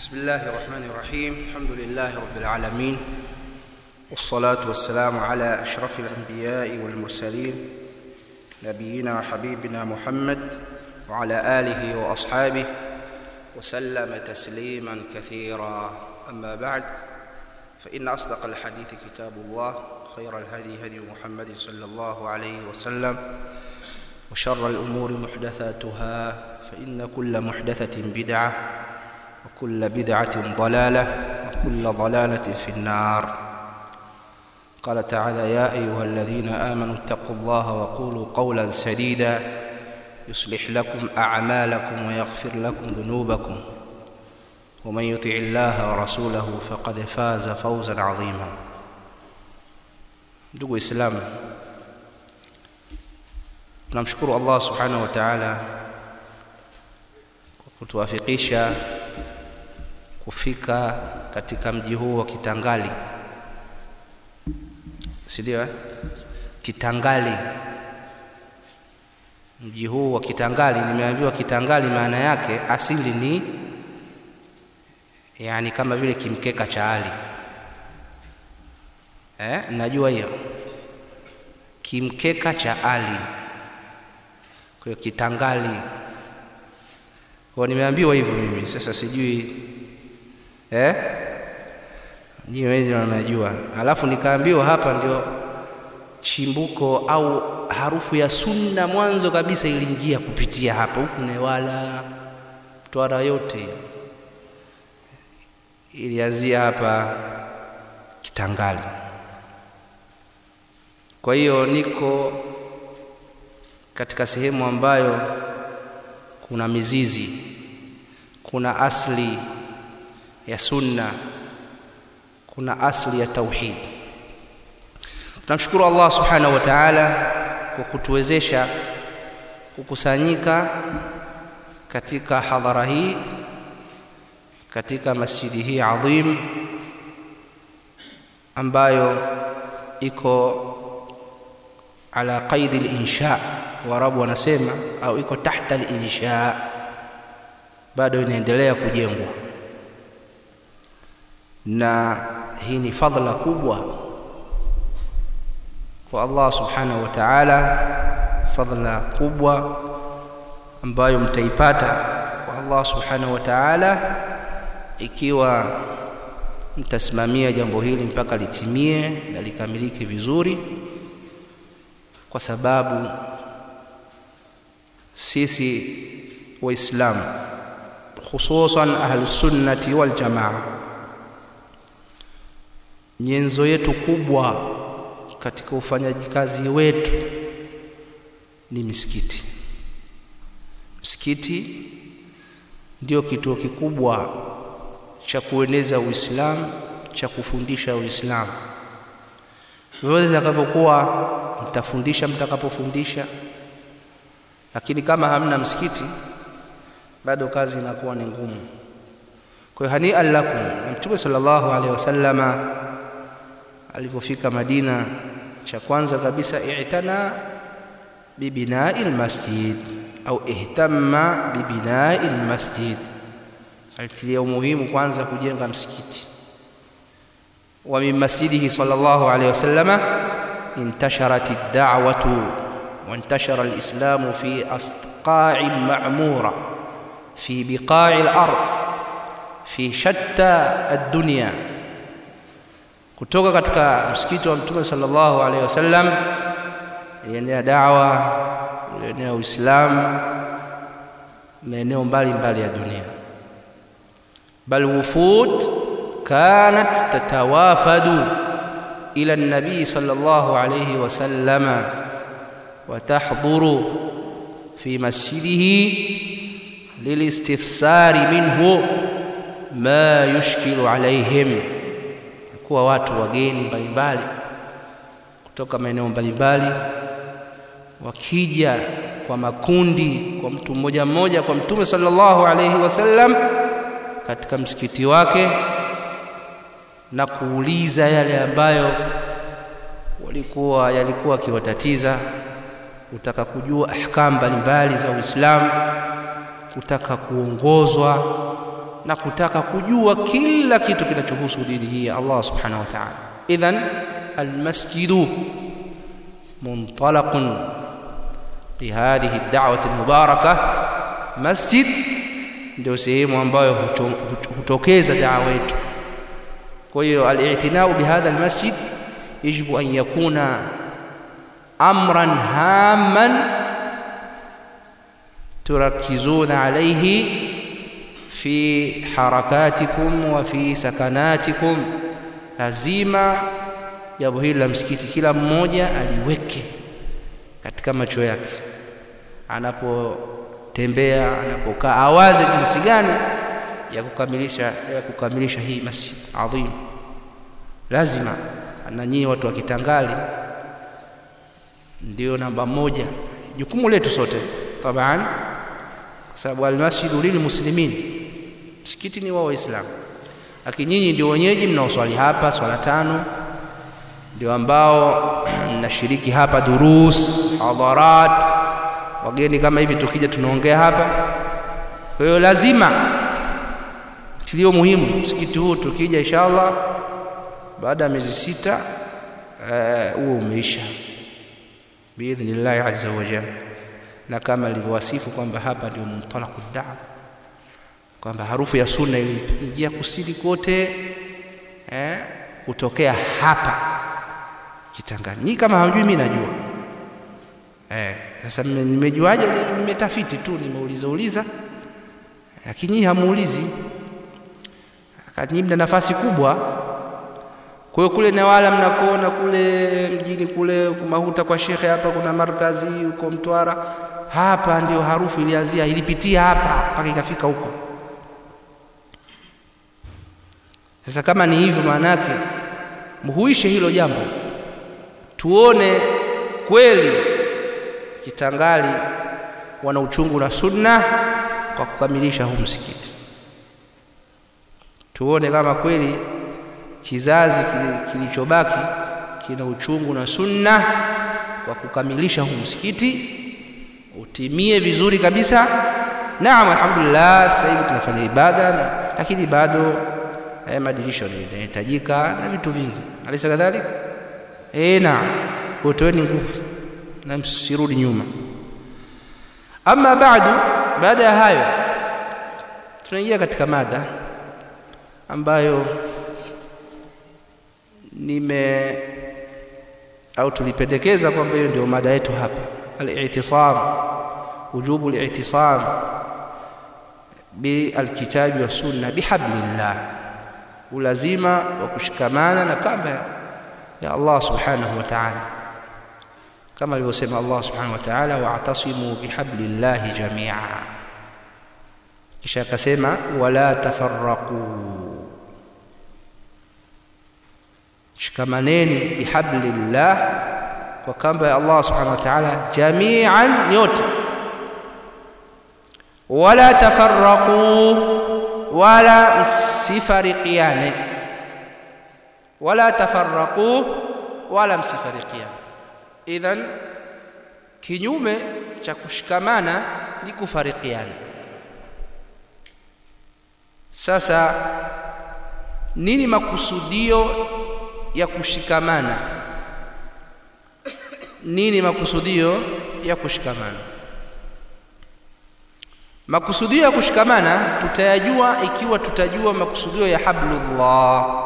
بسم الله الرحمن الرحيم الحمد لله رب العالمين والصلاة والسلام على أشرف الأنبياء والمرسلين نبينا وحبيبنا محمد وعلى آله وأصحابه وسلم تسليما كثيرا أما بعد فإن أصدق الحديث كتاب الله خير الهدي هدي محمد صلى الله عليه وسلم وشر الأمور محدثاتها فإن كل محدثة بدعة وكل بدعة ضلالة وكل ضلالة في النار قال تعالى يا أيها الذين آمنوا اتقوا الله وقولوا قولا سديدا يصلح لكم أعمالكم ويغفر لكم ذنوبكم ومن يطع الله ورسوله فقد فاز فوزا عظيما ndugu waislamu tunamshukuru allah subhanahu wa taala kwa kutuwafikisha kufika katika mji huu wa kitangali sindio kitangali mji huu wa kitangali nimeambiwa kitangali maana yake asili ni yani kama vile kimkeka cha ali eh, najua hiyo kimkeka cha ali kwa hiyo kitangali kwa nimeambiwa hivyo mimi sasa sijui eh nyinyi wenyewe mnajua alafu nikaambiwa hapa ndio chimbuko au harufu ya sunna mwanzo kabisa iliingia kupitia hapa huku newala twara yote ilianzia hapa kitangali kwa hiyo niko katika sehemu ambayo kuna mizizi kuna asli ya sunna kuna asli ya tauhid tunamshukuru allah subhanahu wa taala kwa kutuwezesha kukusanyika katika hadhara hii katika masjidi hii adhim ambayo iko ala qaidi linsha waarabu wanasema au iko tahta linsha bado inaendelea kujengwa na hii ni fadhla kubwa kwa allah subhanahu wa taala fadhla kubwa ambayo mtaipata kwa allah subhanahu wa taala ikiwa mtasimamia jambo hili mpaka litimie na likamilike vizuri kwa sababu sisi waislamu hususan ahlusunnati waljamaa nyenzo yetu kubwa katika ufanyaji kazi wetu ni misikiti msikiti ndio kituo kikubwa cha kueneza uislamu cha kufundisha uislamu vyovyote vitakavyokuwa mtafundisha mtakapofundisha lakini kama hamna msikiti bado kazi inakuwa ni ngumu kwa hiyo hanian lakum na mtume sallallahu alaihi wasallama alivyofika madina cha kwanza kabisa i'tana bibinai lmasjid au ihtamma bibinai lmasjid alitilia umuhimu kwanza kujenga msikiti wa min masjidihi sallallahu alaihi wasallama انتشرت الدعوة وانتشر الإسلام في أصقاع معمورة في بقاع الأرض في شتى الدنيا kutoka katika msikiti wa mtume sallallahu alaihi wasallam ilienea dawa ilienea uislamu maeneo mbalimbali ya dunia bal wufud kanat tatawafadu إلى النبي صلى الله عليه وسلم وتحضر في مسجده للاستفسار منه ما يشكل عليهم kuwa watu wageni mbalimbali kutoka maeneo mbalimbali wakija kwa makundi kwa mtu mmoja mmoja kwa mtume sallallahu alayhi wasallam katika msikiti wake na kuuliza yale ambayo walikuwa yalikuwa akiwatatiza kutaka kujua ahkam mbalimbali za Uislamu kutaka kuongozwa na kutaka kujua kila kitu kinachohusu dini hii ya Allah subhanahu wa ta'ala. Idhan almasjidu muntalaqun lihadhihi ad-da'wati al-mubarakah, masjid ndio sehemu ambayo hutokeza dawa yetu. Kwa hiyo al-i'tinau bihadha al-masjid yajibu an yakuna amran hamman turakizuna alayhi fi harakatikum wa fi sakanatikum, lazima jambo hili la msikiti kila mmoja aliweke katika macho yake, anapotembea, anapokaa, awaze jinsi gani ya kukamilisha ya kukamilisha hii masjid adhim. Lazima na nyinyi watu wa Kitangali ndio namba moja, jukumu letu sote taban, kwa sababu almasjidu lilmuslimin msikiti ni wa Waislamu, lakini nyinyi ndio wenyeji mnaoswali hapa swala tano, ndio ambao mnashiriki hapa durus, hadarat, wageni kama hivi, tukija tunaongea hapa. Kwa hiyo lazima tilio muhimu msikiti huu, tukija inshallah baada ya miezi sita huo uh, umeisha biidhnillahi azza wa jalla, na kama alivyowasifu kwamba hapa ndio muntalaqu da'wa kwamba harufu ya sunna iliingia kusini kote eh, kutokea hapa Kitangani. Kama hamjui mimi najua eh. Sasa nimejuaje? Nimetafiti tu, nimeuliza uliza, lakini nyinyi hamuulizi, nyinyi mna nafasi kubwa. Kwa hiyo kule Newala mnakoona kule mjini kule Mahuta kwa shekhe, hapa kuna markazi huko Mtwara, hapa ndio harufu ilianzia, ilipitia hapa mpaka ikafika huko. Sasa kama ni hivyo, maana yake mhuishe hilo jambo, tuone kweli Kitangali wana uchungu na sunna kwa kukamilisha huu msikiti, tuone kama kweli kizazi kilichobaki kina uchungu na sunna kwa kukamilisha huu msikiti utimie vizuri kabisa. Naam, alhamdulillah, sasa hivi tunafanya ibada na, lakini bado eh, madirisha yanahitajika na vitu vingi, alisa kadhalika. Eh, naam, kwa toeni nguvu na msirudi nyuma. Ama baadu, baada ya hayo tunaingia katika mada ambayo nime au tulipendekeza kwamba hiyo ndio mada yetu hapa, al-i'tisam, wujubu al-i'tisam bilkitabi wa sunna bihablillah, ulazima wa kushikamana na kamba ya Allah subhanahu wa ta'ala, kama alivyosema Allah subhanahu wa ta'ala, wa'tasimu bihablillahi jamia, kisha akasema wala tafarraqu shikamaneni bihablillah, kwa kamba ya Allah subhanahu wa ta'ala, jamian, nyote. Wala tafarraqu, wala msifarikiane. Wala tafarraqu, wala msifarikiane. Idhan, kinyume cha kushikamana ni kufarikiana. Sasa nini makusudio ya kushikamana? Nini makusudio ya kushikamana? Makusudio ya kushikamana tutayajua ikiwa tutajua makusudio ya hablullah.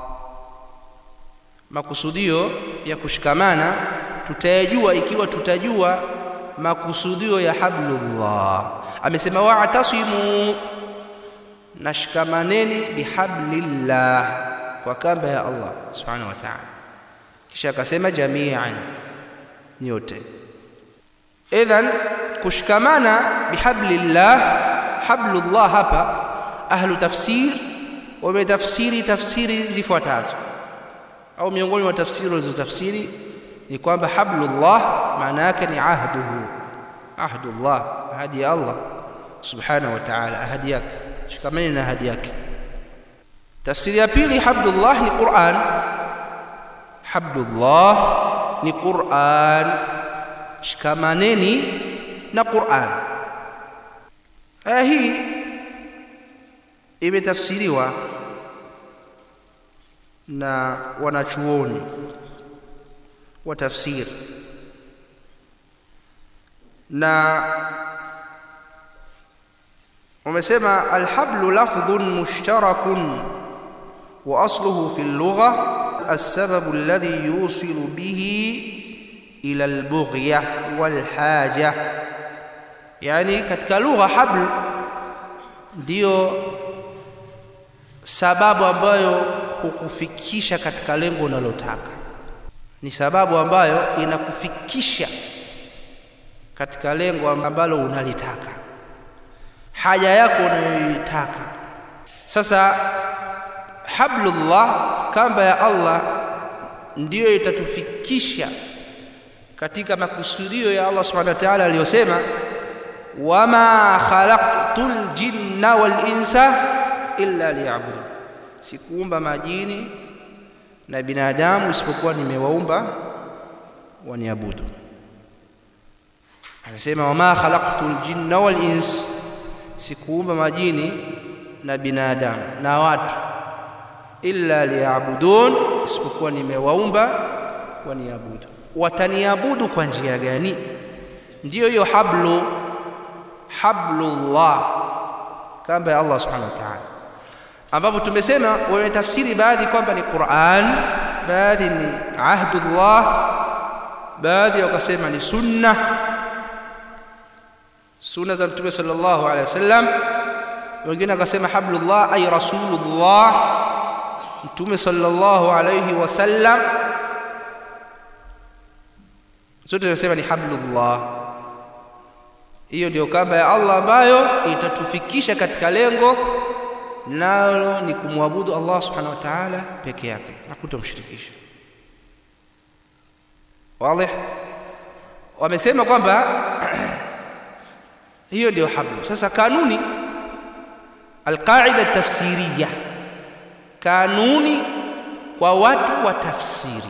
Makusudio ya kushikamana tutayajua ikiwa tutajua makusudio ya hablullah. Amesema wa'tasimu, nashikamaneni bihablillah kwa kamba ya Allah subhanahu wa ta'ala, kisha akasema jamian, nyote. Idhan, kushikamana bihablillah, hablullah hapa ahlu tafsir wametafsiri tafsiri zifuatazo, au miongoni mwa tafsiri walizotafsiri ni kwamba hablullah maana yake ni ahduhu, ahdullah, ahadi ya Allah subhanahu wa ta'ala, ahadi yake, shikamani na ahadi yake. Tafsiri ya pili hablullah ni Qur'an. Hablullah ni Qur'an, shikamaneni na Qur'an. Aya hii imetafsiriwa na wanachuoni wa tafsiri na wamesema alhablu lafdhun mushtarakun wa asluhu fi lugha السبب الذي يوصل به إلى البغية والحاجة يعني katika lugha habl ndiyo sababu ambayo hukufikisha katika lengo unalotaka ni sababu ambayo inakufikisha katika lengo ambalo unalitaka haja yako unayoitaka sasa hablullah kamba ya Allah ndiyo itatufikisha katika makusudio ya Allah subhanahu wa ta'ala aliyosema wama khalaqtul jinna wal insa illa liya'budun sikuumba majini na binadamu isipokuwa nimewaumba waniabudu anasema wama khalaqtul jinna wal ins sikuumba majini na binadamu na watu illa liyabudun isipokuwa nimewaumba waniabudu wataniabudu kwa njia gani ndiyo hiyo hablu hablullah kamba ya Allah subhanahu wa ta'ala ambapo tumesema wametafsiri baadhi kwamba ni Qur'an baadhi ni ahdullah baadhi wakasema ni sunna sunna za mtume sallallahu alaihi wasallam wengine wakasema hablullah ay rasulullah mtume sallallahu alaihi wasallam zote tunasema ni hablullah hiyo ndio kamba ya Allah ambayo itatufikisha katika lengo nalo ni kumwabudu Allah subhanahu wa ta'ala peke yake na kutomshirikisha wazi wamesema kwamba hiyo ndio hablu sasa kanuni alqaida tafsiriya kanuni kwa watu wa tafsiri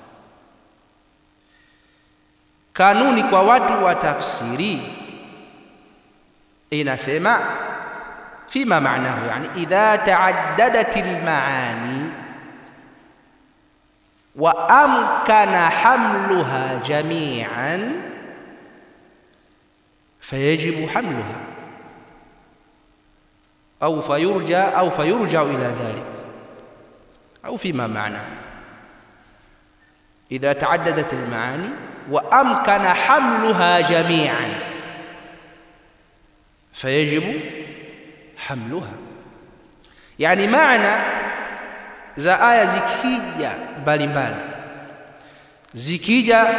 kanuni kwa watu wa tafsiri inasema فيما معناه يعني إذا تعددت المعاني وأمكن حملها جميعا فيجب حملها أو فيرجى أو فيرجع إلى ذلك أو فيما معناه إذا تعددت المعاني وأمكن حملها جميعا فيجب hamluha yani maana za aya zikija mbalimbali zikija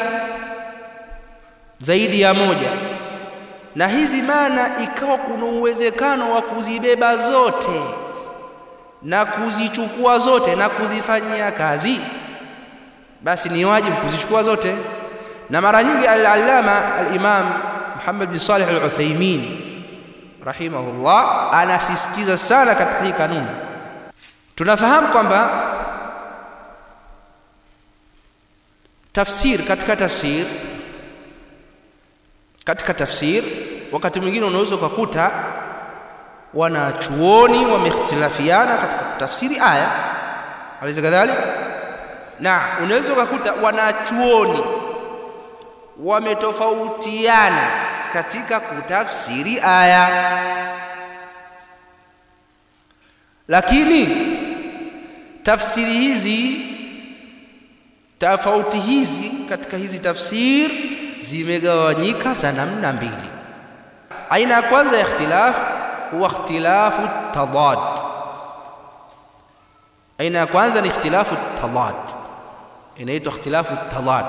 zaidi ya moja na hizi maana ikawa kuna uwezekano wa kuzibeba zote na kuzichukua zote na kuzifanyia kazi basi ni wajibu kuzichukua zote na mara nyingi al-allama al-imam Muhammad bin Salih al-Uthaymeen rahimahullah anasisitiza sana katika hii kanuni tunafahamu kwamba tafsir katika tafsir katika tafsir wakati mwingine unaweza ukakuta wanachuoni wamehtilafiana katika kutafsiri aya aliza kadhalik na unaweza ukakuta wanachuoni wametofautiana katika kutafsiri aya lakini tafsiri hizi tofauti hizi katika hizi tafsir zimegawanyika za namna mbili aina ya kwanza ya ikhtilaf huwa ikhtilafu tadad aina ya kwanza ni ikhtilafu tadad inaitwa ikhtilafu tadad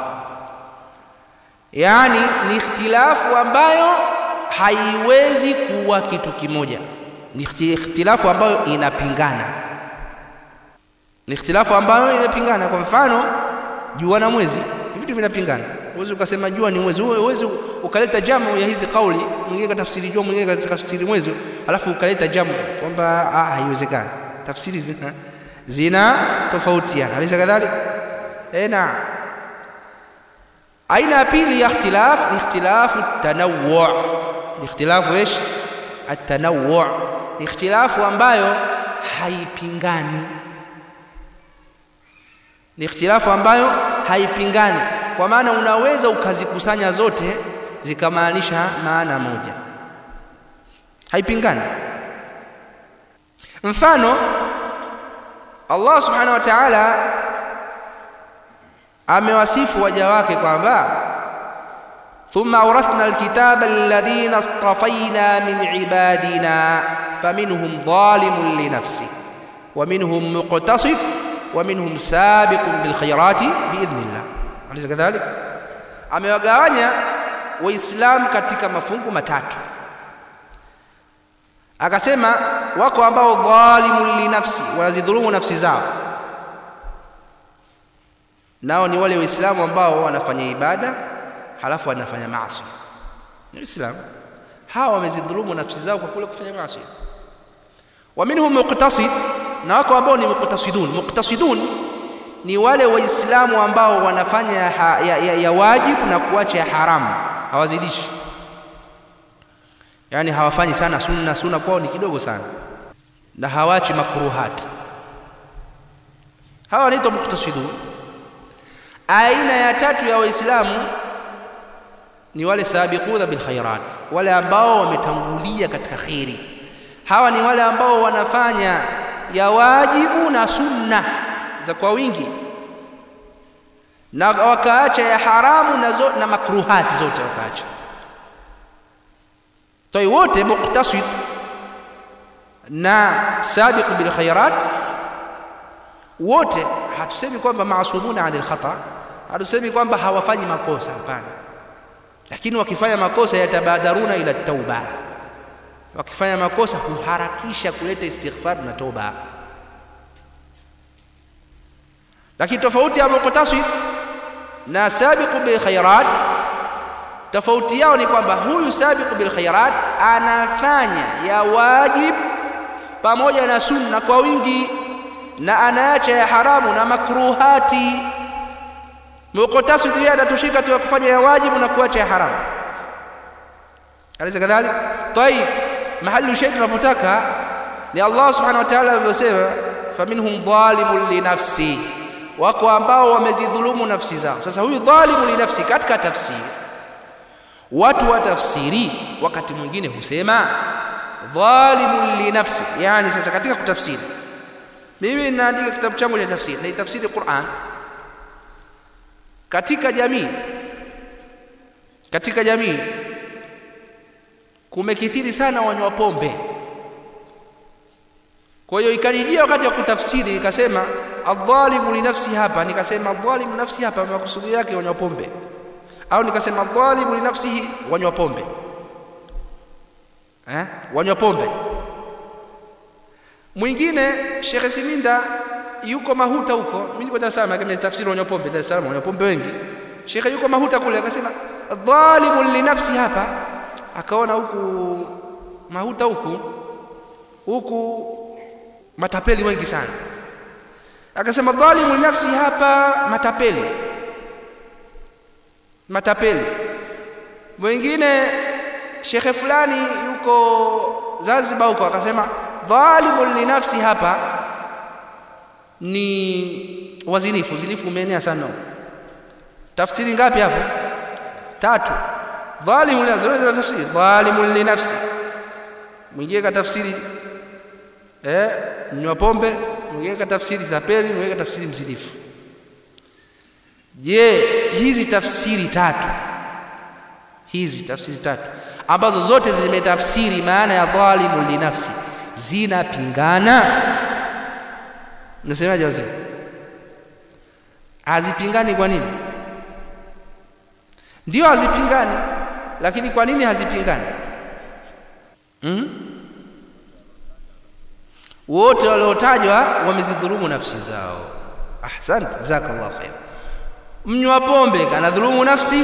yani ni ikhtilafu ambayo haiwezi kuwa kitu kimoja ni ikhtilafu ambayo inapingana ni ikhtilafu ambayo inapingana kwa mfano jua na mwezi vitu vinapingana uwezi ukasema jua ni mwezi uwezi ukaleta jamu ya hizi kauli mwingine katafsiri jua mwingine katafsiri mwezi alafu ukaleta jamu kwamba ah haiwezekani tafsiri zina zina tofautiana alisa kadhalika eh na aina ya pili ya ikhtilaf ni ikhtilafu tanawwu ni ikhtilafu ايش التنوع ni ikhtilafu ambayo haipingani ni ikhtilafu ambayo haipingani kwa maana unaweza ukazikusanya zote zikamaanisha maana moja haipingani mfano Allah subhanahu wa ta'ala amewasifu waja wake kwamba ثم أورثنا الكتاب الذين اصطفينا من عبادنا فمنهم ظالم لنفسه ومنهم مقتصد ومنهم سابق بالخيرات بإذن الله أليس كذلك؟ amewagawanya waislamu katika mafungu matatu akasema wako ambao dhalimun linafsi wanazidhulumu nafsi zao nao ni wale waislamu ambao wanafanya ibada halafu wanafanya maasi ni waislamu hawa wamezidhulumu nafsi zao kwa kule kufanya maasi wa minhum muqtasid na wako ambao ni muqtasidun muqtasidun ni wale waislamu ambao wanafanya ya, ya, ya, ya wajibu na kuacha ya haramu hawazidishi yani hawafanyi sana sunna sunna kwao ni kidogo sana na hawachi makruhat hawa wanaitwa muqtasidun aina ya tatu ya waislamu ni wale sabiquna bil khairat wale ambao wametangulia katika khiri hawa ni wale ambao wanafanya ya wajibu na sunna za kwa wingi na wakaacha ya haramu na, zo, na makruhati zote wakaacha toi wote muqtasid na sabiq bil khairat wote hatusemi kwamba maasumuna anil khata hatusemi kwamba hawafanyi makosa hapana lakini wakifanya makosa yatabadaruna ila tauba wakifanya makosa huharakisha kuleta istighfar na toba lakini tofauti ya muqtasid na sabiqu bil khairat tofauti yao ni kwamba huyu sabiqu bil khairat anafanya ya wajib pamoja na sunna kwa wingi na anaacha ya haramu na makruhati muqtasid yeye anatushika tu kufanya ya wajibu na kuacha ya haramu alisa kadhalik طيب mahali shay tunapotaka ni Allah subhanahu wa ta'ala alivyosema faminhum dhalimun li nafsi wako ambao wamezidhulumu nafsi zao sasa huyu dhalimu li nafsi katika tafsiri watu wa tafsiri wakati mwingine husema dhalimun li nafsi yani sasa katika kutafsiri mimi ninaandika kitabu changu cha tafsiri na tafsiri Qur'an katika jamii katika jamii kumekithiri sana wanywa pombe kwa hiyo ikanijia wakati wa kutafsiri ikasema adhalimu li nafsi hapa nikasema adhalimu nafsi hapa makusudi yake wanywa pombe au nikasema adhalimu li nafsihi wanywa pombe eh wanywa pombe mwingine Sheikh Siminda yuko Mahuta huko mimi niko Dar es Salaam kama tafsiri wanywa pombe Dar es Salaam wanywa pombe wengi Sheikh yuko Mahuta kule akasema dhalimu li nafsi hapa akaona huku Mahuta huku huku matapeli wengi sana akasema dhalimu li nafsi hapa matapeli matapeli mwingine shekhe fulani yuko Zanzibar huko akasema dhalimu li nafsi hapa ni wazinifu zinifu umeenea sana tafsiri ngapi hapo tatu dhalimu li nafsi tafsiri dhalimu li nafsi mwingine katafsiri eh mnywa pombe mwingine katafsiri tapeli mwingine katafsiri mzinifu je hizi tafsiri tatu hizi tafsiri tatu ambazo zote zimetafsiri maana ya dhalimu linafsi zinapingana nasemaje wazee hazipingani kwa nini ndio hazipingani lakini kwa nini hazipingani hmm? wote waliotajwa wamezidhulumu nafsi zao ahsante jazakallahu khair mnywa pombe anadhulumu nafsi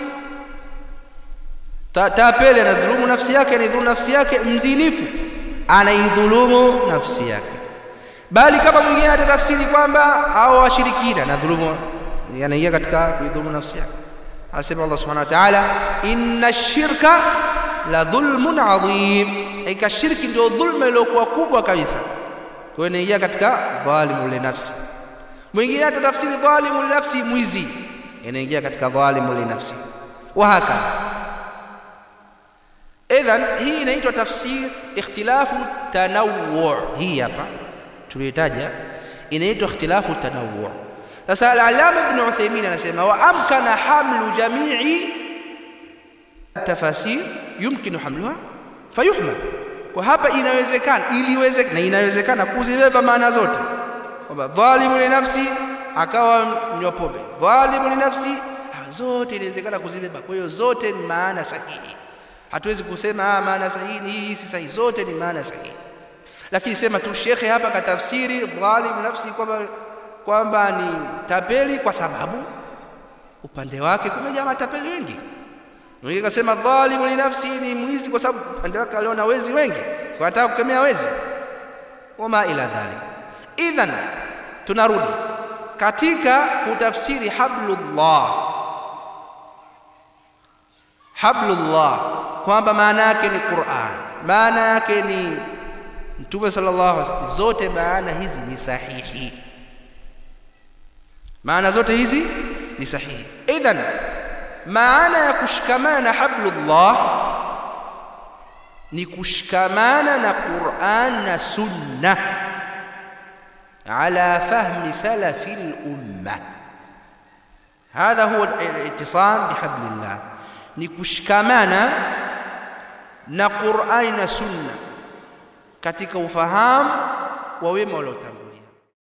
tapele anadhulumu nafsi yake anaidhulumu nafsi yake mzinifu anaidhulumu nafsi yake bali kama mwingine atatafsiri kwamba au washirikina anadhulumu anaingia katika kuidhulumu nafsi yake anasema Allah subhanahu wa ta'ala inna shirka la dhulmun adhim hakika shirki ndio dhulma iliyokuwa kubwa kabisa kwa hiyo inaingia katika dhalimu linafsi mwingine hata tafsiri dhalimu linafsi mwizi inaingia katika dhalimu linafsi wa hakadha idhan hii inaitwa tafsir ikhtilafu tanawwu hii hapa tuliotaja inaitwa ikhtilafu tanawwu sasa al-allama ibn Uthaymeen anasema wa amkana hamlu jami'i tafasir yumkinu hamluha fayuhmal kwa hapa inawezekana iliwezekana na inawezekana kuzibeba maana zote kwamba dhalimu li nafsi akawa mnywa pombe dhalimu li nafsi zote inawezekana kuzibeba kwa hiyo zote ni maana sahihi hatuwezi kusema ah maana sahihi ni hii si sahihi zote ni maana sahihi lakini sema tu shekhe hapa katafsiri dhalim nafsi kwamba kwamba ni tapeli kwa sababu upande wake kumejaa matapeli wengi mwingine kasema dhalimu li nafsi ni mwizi kwa sababu upande wake aliona wezi wengi kwa anataka kukemea wezi wama ila dhalik idhan tunarudi katika kutafsiri hablullah hablullah kwamba maana yake ni Qur'an maana yake ni Mtume sallallahu alaihi wasallam zote maana hizi ni sahihi maana zote hizi ni sahihi idhan maana ya kushikamana na hablullah ni kushikamana na Qur'an na sunna ala fahmi salafi al-umma هذا هو الاتصام بحبل الله ni kushikamana na Qur'ani na Sunna katika ufahamu wa wema waliotangulia